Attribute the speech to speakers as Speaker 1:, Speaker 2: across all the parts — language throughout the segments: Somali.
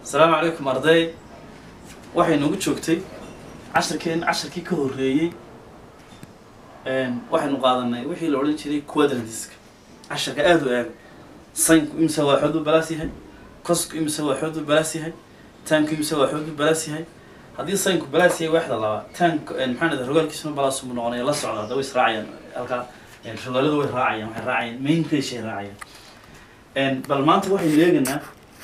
Speaker 1: asalaamu calaykum arday waxay noogu joogtay cashirkeen cashirkii ka horreeyey waxaynu qaadanay wixii la odhan jiray quadrantiska cashirka aada u eega saynku imse waa xood u balaas yahay cosku imse waa xood u balaas yahay taanku imse waa xood u balaas yahay haddii saynku balaas yahay waaxda laba taank maxaa dhahda rogaalkiisuna balaas mu noqonaya la socda hadda way israacayaan halkaa rogaaladu way raacayaan waxay raacayaan main ratio ay raacayaan bal maanta waxaynu eegaynaa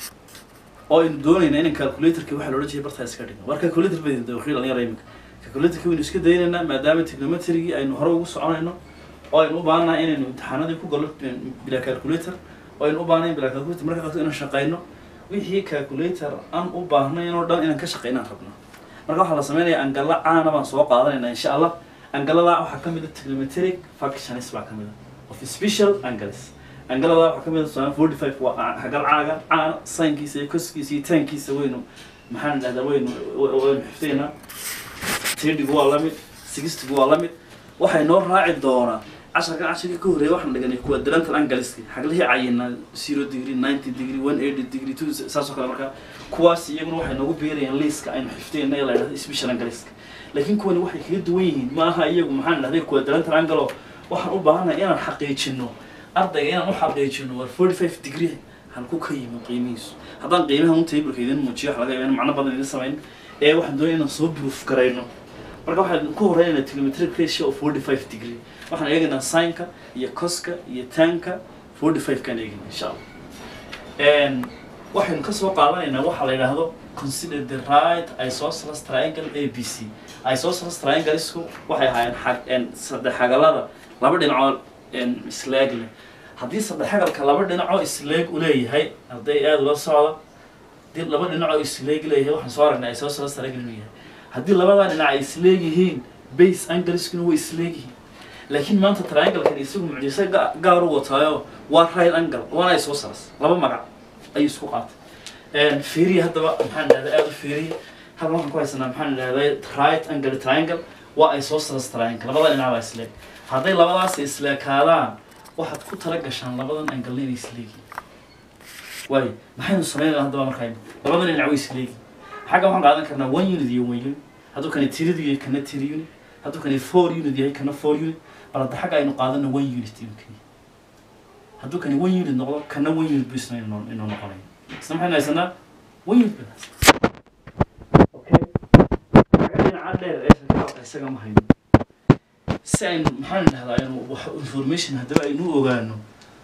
Speaker 1: oo aynu doonaynaa inaan calculatorki waxa la odhan jiray bartaa iska dhigno war calculator baynu dawakhiil dhalinyaro iminka calculatorki waynu iska daynaynaa maadaama trigonometrygii aynu hore ugu soconayno oo aynu u baahannahay inaynu imtixaanadii ku gallo bila calculator oo aynu u baahnayn bila calculator marka qato inaan shaqayno wixii calculator aan u baahnayn oo dhan inaan ka shaqaynaan rabno marka waxaa la sameynaya angalla caana baan soo qaadanaynaa insha allah angaladaa waxaa ka mid a trigonometric functions baa ka mid a of special angles angalada waxaa ka mid a tusaale forty five waa hagal caaga caana saynkiisa iyo koskiisa iyo taankiisa waynu maxaan dhahdaa waynu waynu xifdaynaa tirdigu waa lamid sixtigu waa lamid waxay noo raaci doonaa casharkan cashirka ka horreeya waxaan dhiganay quadrantal angleski xaglihii cayinaa zero degree ninety degree one eighty degree two saasoo kale markaa kuwaas iyaguna waxay noogu biirayaan liiska aynu xifdayna ee la dhahda special angleska laakiin kuwani waxay kaga duwan yihiin ma aha iyagu maxaan dhahday quadrantal angelo waxaan u baahannahay inaan xaqiijino ardayga inaan u xaqiijino war forty five degree halku ka yimi qiimihiisu haddaan qiimaha un tableka idin muujiyo waxa laga yaaba in macno badan idin samayn ee waxaan doonaya inaan soo proof garayno marka waxaan ku horeynaynaa trigonometric ratio of forty five degree waxaan eegaynaa sinka iyo coska iyo tanka forty five kaan eegayna insha allah waxaynu kasoo qaadanaynaa waxaa la yidhaahdo consider the right isosceles triangle a b c isosceles trianglesku waxay ahaayeen xag saddex xagalada laba dhinacoo isleeg leh haddii saddex xagalka laba dhinacoo isleeg u leeyahay arday aada ula socda haddii laba dhinacoo isleeg leeyahay waxaan soo aragnay isosceles triangle inuu yahay haddii labadaa dhinac ay isleeg yihiin base angleskuna way isleeg yihiin laakiin maanta trianglekan isagu mucjise gaar u wataayo waa right angle waana isosceles laba magac ayuu isku qaatay fiiriya haddaba maxaan dhahdaa aada u fiiriya halkan waxaan ku haysanaa maxaan dhahdaa right angle triangle waa isosceles triangle labada dhinac baa isleeg hadday labadaas isleekaadaan waxaad ku tala gashaan labadan angle inay isleegiin waayo maxaynu sameynayna haddaba markaynu labadan dhinac way isleegi xagga waxaan qaadan karnaa one unit iyo one unit hadduu kani tirid yahay kana tiri unit hadduu kani four unit yahay kana four unit bal hadda xagga aynu qaadano one unit inuu kani hadduu kani one unit noqdo kana one unit bu isna inuu inuu noqonayo isna maxaynu haysanaa one unit baan haysanaa okay xagga dhinaca dheer ee shakaalka isaga ma hayno si aynu maxaan dhahdaa aynu wax information haddaba aynu u ogaano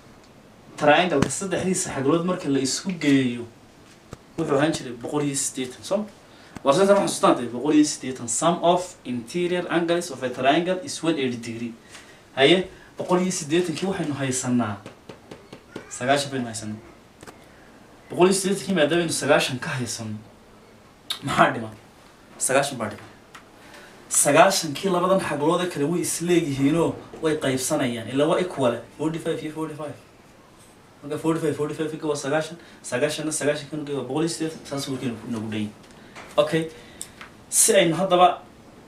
Speaker 1: triangleka saddexdiisa xaglood marka la isku geeyo wuxuu ahaan jiray boqol iyo siddeetan soo war seetan waxaan xasuustaantay boqol iyo siddeetan sum of interior angles of a triangle is one eighty degree haye boqol iyo siddeetankii waxaynu haysanaa sagaashan baynu haysanaa boqol iyo siddeetankii maadaama aynu sagaashan ka haysano maxaa dhiman sagaashan baa dhiman sagaashankii labadan xagloode kale way isleegyihiinoo way qaybsanayaan ilaa waa equale forty five iyo forty five marka forty five forty five waa sagaashan sagaashanna sagaashanka waa boqol iyo siddeetan saas warkeenu nagu dhayin okay si aynu haddaba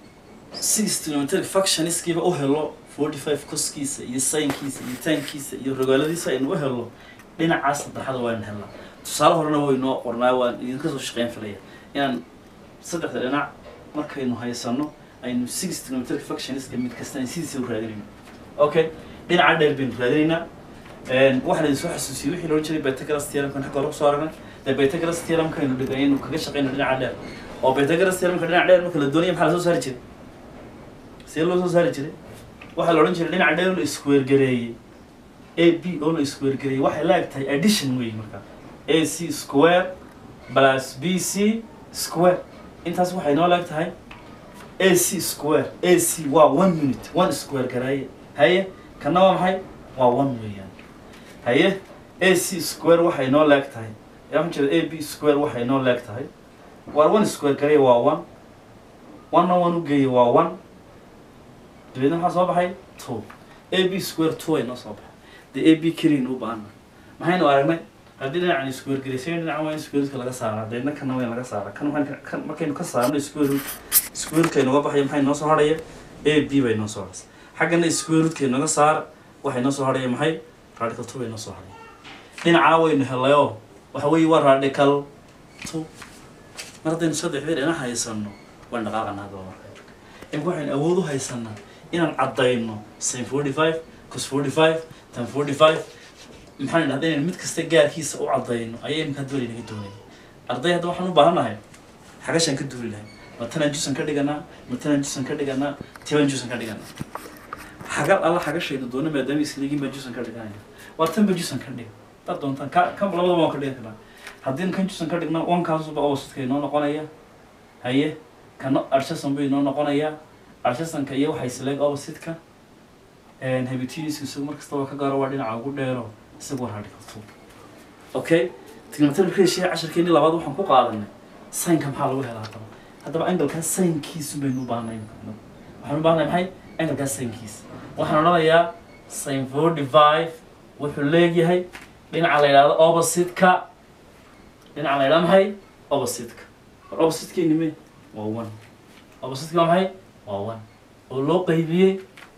Speaker 1: six trigonometric functionskiiba u helo forty five coskiisa iyo saynkiisa iyo taankiisa iyo rogaaladiisa aynu u helo dhinacaas saddexada waaynu helnaa tusaale horena waynoo qornaa waan idinka soo shaqeyn filaya inaan saddexda dhinac markaynu haysano aynu six trigonometric functionska mid kasta aan sidiisa u raadinayno okay dhinaca dheer baynu raadinaynaa waxaan idin soo xasuusiyey wixii loohan jiray Pythagoras theoremkan xagga hore kusoo aragnay dee Pythagoras theoremka aynu dhigay inuu kaga shaqeyno dhinaca dheer oo Pythagoras theoremka dhinaca dheer marka la doonaya maxaa la soo saari jiray see loo soo saari jiray waxaa la odhan jiray dhinaca dheer la isku gareeyey a b oo la isku gareeyey waxay la eg tahay addition wey marka a c square plus b c square intaas waxay noo leeg tahay a c square a c waa one unit one square gareeye haye kana waa maxay waa one weeyaan haye a c square waxay noo leeg tahay yaa waxaan jeeda a b square waxay noo leeg tahay waar one square gareeye waa one one-na one u geeye waa one dabeedna maxaa soo baxay two a b square two ay noo soo baxay dee a b keliin u baahana maxaynu aragnay haddii dhinacan square gareysay dhinacan waa in squareska laga saaraa dabeedna kana waa in laga saaraa kan waxaan kan markaynu ka saarno square root square root nooga baxaya maxay noo soo hadhaya a b bay noo soo hadhaysa xaggana square root nooga saara waxay noo soo hadhaya maxay radical two bay noo soo hadhaya dhinacaa waynu helayoo waxa weeye waa radical two mar haddaynu saddexdii dhinac haysano waan dhaqaaqanaa hadaba marka imika waxaynu awood u haysanaa inaan caddayno sin forty five cos forty five tan forty five maxaan idhahda inaynu mid kasta gaarkiisa u caddayno ayaa imika hadda weli naga doonaya arday hadda waxaan u baahannahay xagashaan ka duuli lahay matalan jusan ka dhiganaa matalan jusan ka dhiganaa tiban jusan ka dhiganaa xagal alla xagashaydu doono maadaama isliigin baa jusan ka dhiganaya waa tanba jusan ka dhiga dar doontaan ka kan labadaba waan ka dhigan karnaa haddii kan jusan ka dhigna wankaasuba owasidka inoo noqonaya haye kana arshasan buu inoo noqonayaa arshasanka iyo waxay isleeg owasidka habitiniska isagu mar kastaba ka gaaro waa dhinaca ugu dheero isagu waa radical two okay trigonometric ratio casharkeeni labaad waxaan ku qaadanay saynka maxaa lagu helaa haddaba haddaba angalkaa saynkiisu baynu u baahnay waxaan u baahnay maxay angalkaa saynkiisa waxaan odhanayaa sin forty five wuxuu leegyahay dhinaca la yidhahdo opposite-ka dhinaca la yidhahdo maxay opposite-ka war opposite-keeni me waa one opposite-ka waa maxay waa one oo loo qaybiyey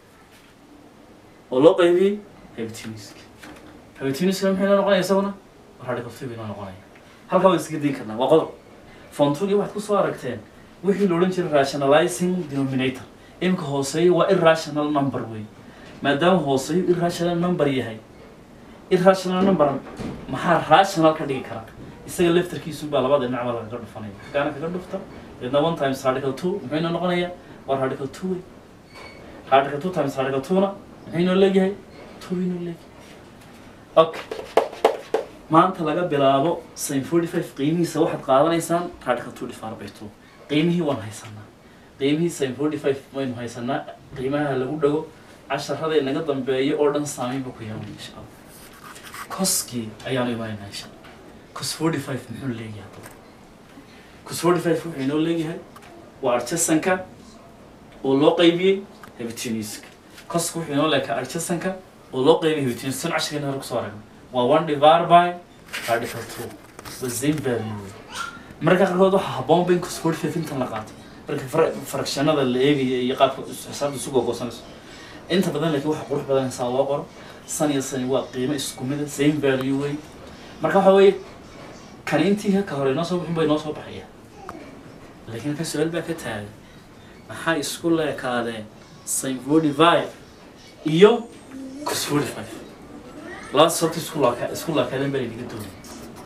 Speaker 1: oo loo qaybiyey habitiniska habitiniska maxay noo noqonaya isaguna radical two bay noo noqonaya halkaa waan iskaga dayin karnaa waa qodob fontugii waxaad kusoo aragteen wixii la odhan jiray rationalizing denominator imika hooseeyo waa irrational number wey maadaama hooseeyo irrational number yahay irrational number maxaa rational ka dhigi kara isaga laftarkiisu baa labada dhinacba lagaga dhufanaya xagaana kaga dhufta deedna one times radical two muxuu inoo noqonaya waa radical two wey radical two times radical two-na muxuu inoo leeyahay two inoo leeyahay okay maanta laga bilaabo sin forty five qiimihiisa waxaad qaadanaysaan radical two divided by two qiimihii waan haysanaa qiimihii sin forty five waynu haysanaa qiimaha lagu dhago casharada inaga dambeeya oo dhan saameyn buu ku yeelan insha allah koskii ayaanu imanaynaa insha allah cos forty five muxuu leeyahay haddaba cos forty five wuxuu inoo leeyahay waa arjasanka oo loo qaybiyey habitiniska koska wuxuu inoo leekaa arjasanka oo loo qaybiyey habitiniska sun casharkeena hore kusoo aragnay waa one divided by radical two the same value marka qaarkood waxaa habboon ba in cos forty five intan la qaato marka fra- fractionada la eegaya iyo qaabka is- xisaabta isu googoosanayso inta badan laakiin waxa qurux badan saa loo qoro san iyo sani waa qiimo isku mida same value wey marka waxa weeye kan intii ka hore inoo soo bixin bay inoo soo baxaya laakiin ka su-aal baa ka taagan maxay isku leekaadeen sin forty five iyo cos forty five labada sababta isku laaka isku laakaadeen baa laynaga doonay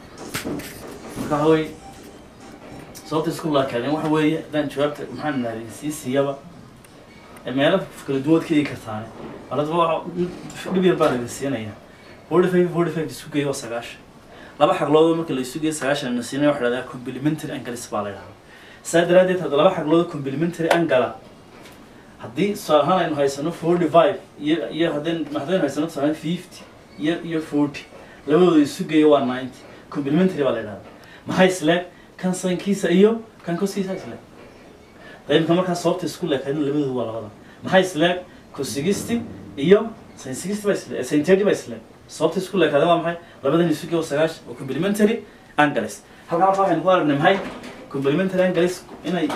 Speaker 1: marka waxa weeye sababta isku laakaadeen waxa weeye haddaan jawaabta maxaan nahay sii siiyaba ee meelo kala duwaad ka eegi kartaane baladba waxa dhib yar baa laga siinaya forty five forty five isu geeyo waa sagaashan laba xagloodoo marka la isu geeyo sagaashan na siinaya waxa la dhahdaa complementary angles baa la dhahdaa saa daraadeed hadda laba xaglood complementary angala haddii tusaale ahaan aynu haysano forty five iyo iyo haddaynu haddaynu haysano tusaale fifty iyo iyo forty labadooda isu geeyo waa ninety complementary baa la dhahdaa maxaa isleeg kan sankiisa iyo kan koskiisa isleeg qaybka markaa sababta isku leekaadin labadooda waa labada maxaa isleeg cosigisti iyo sin sixty baa isleeg sin thirty baa isleeg sababta isku leekaadin waa maxay labadan isu geeyo sagaash oo complementary angles halkaa markaa waxaynu ku aragnay maxay complementary angles inay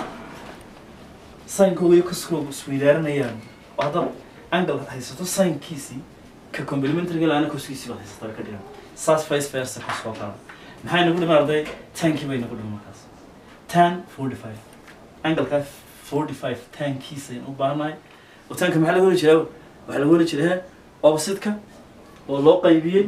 Speaker 1: sinkooda iyo koskooda isweydaaranayaan oo haddaad angle haysato sinkiisii ka complementary laana koskiisii baad haysataa ka dhigan saas vice versa kasoo kala maxay nagu dhiman arday tankii bay nagu dhiman markaas tan forty five angleka forty five tankiisa aynu u baahanahay oo tanka maxaa laga heli jiraa waxaa laga heli jiraa opposite-ka oo loo qaybiyey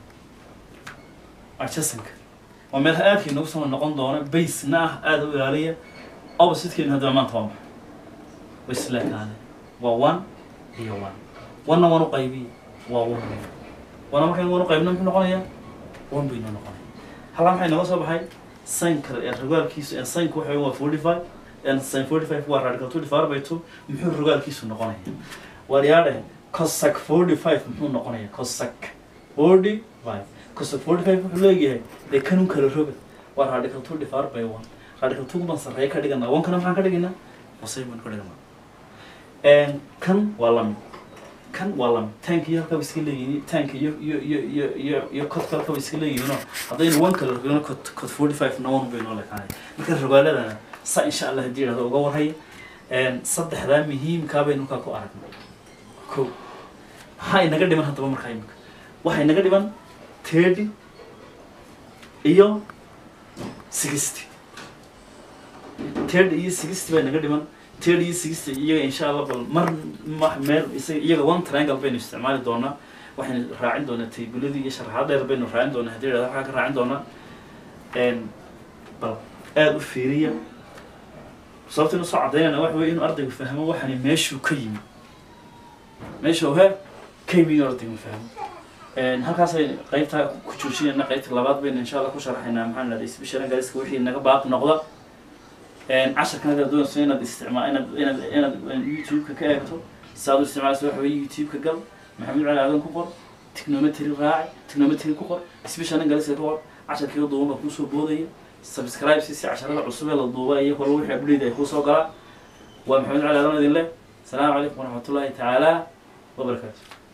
Speaker 1: adjacentka waa meel aadka inagu soo noqon doona basena ah aada u ilaaliya opposite-keenu haddaba maanta waa maxay way isleekaade waa one iyo one one-na waan u qaybiye waa one wana markaan one u qaybina muxuu noqonayaa one bay noo noqonaya halkaa maxay nooga soo baxay sinka ee rogaalkiisu ee sinku waxa waa forty five and sin forty five waa radical two divided by two muxuu rogaalkiisu noqonaya waryaadhe cosac forty five muxuu noqonaya cosac forty five cosac forty five wuxuu leeyahay dee kanun kala roga waa radical two divided by one radical two baan sarreeya ka dhiganaa one kana maxaan ka dhiganaa hosey baan ka dhiganaa kan waa lamid kan waa lamid tank iyo halkaa iska leeyihiin tank iyo iyo iyo iyo iyo iyo codka halkaa iska leeyihiinoo haddaynu one kala rogano cod cod forty five na one bay noo lekaanay marka rogaaladana sa insha allah haddii idhahdo uga warhay saddexdaa muhiimkaa baynu kaa ku aragnay ko maxaa inaga dhiman haddaba markaa imika waxaa inaga dhiman thirty iyo sixty third iyo sixty baa naga dhiman third iyo sixty iyaga insha allah bal mar ma- meel isaga iyaga one triangle baynu isticmaali doonaa waxaynu raacin doonaa taybuladii iyo sharaxaad dheer baynu raacin doonaa haddii la waxaa ka raacin doonaa n bal aada u fiiriya sababta inu soo cadaynayna waxa weye inuu ardaygu fahmo waxani meeshuu ka yimi meesha he ka yimi inuu ardaygu fahmo n halkaasay qaybtaa ku joojinayna qaybta labaad baynu insha allah ku sharaxaynaa maxaa nahday special angaliska wixii naga baaq noqda casharkan hadaad doonayso inaad isticmaa inaad inaad inaad youtube-ka ka eegto saad u isticmaalayso waxa weye youtube-ka gal maxamed cali aadan ku qor technometry raaci technometry ku qor special angaliska ku qor casharkiiga duuban baa kuusoo boodaya subscribe si si casharada cusub ee la duuba iyo kolo wixii ableed ay kuusoo galaan waa maxamed cali aadan idin leh asalaamu calaykum waraxmatullaahi tacaala wabarakaatu